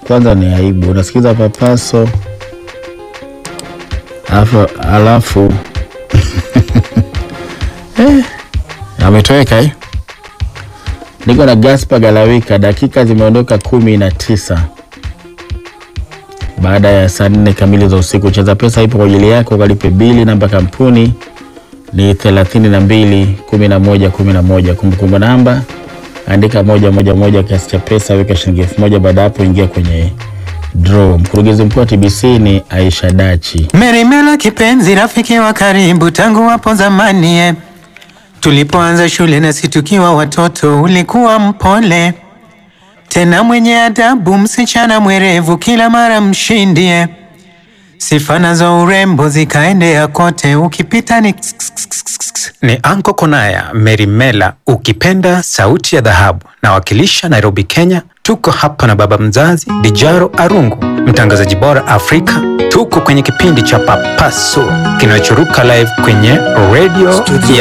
kwanza ni aibu. Unasikiza papaso alafu, alafu eh, ametoweka eh? Niko na Gaspar Galawika, dakika zimeondoka kumi na tisa baada ya saa nne kamili za usiku. Cheza Pesa ipo kwa ajili yako, kalipe bili. Namba kampuni ni thelathini na mbili kumi na moja kumi na moja. Kumbukumbu namba andika moja moja moja, kiasi cha pesa weka shilingi elfu moja. Baada hapo ingia kwenye draw. Mkurugenzi mkuu wa TBC ni Aisha Dachi. Merimela kipenzi, rafiki wa karibu tangu hapo zamani eh. Tulipoanza shule nasi tukiwa watoto, ulikuwa mpole tena mwenye adabu, msichana mwerevu, kila mara mshindi eh. Sifa nazo urembo zikaendea kote, ukipita ni ni Anko Konaya Merimela, ukipenda sauti ya dhahabu, nawakilisha Nairobi, Kenya. Tuko hapa na baba mzazi Dijaro Arungu, mtangazaji bora Afrika. Tuko kwenye kipindi cha Papaso kinachoruka live kwenye radio ya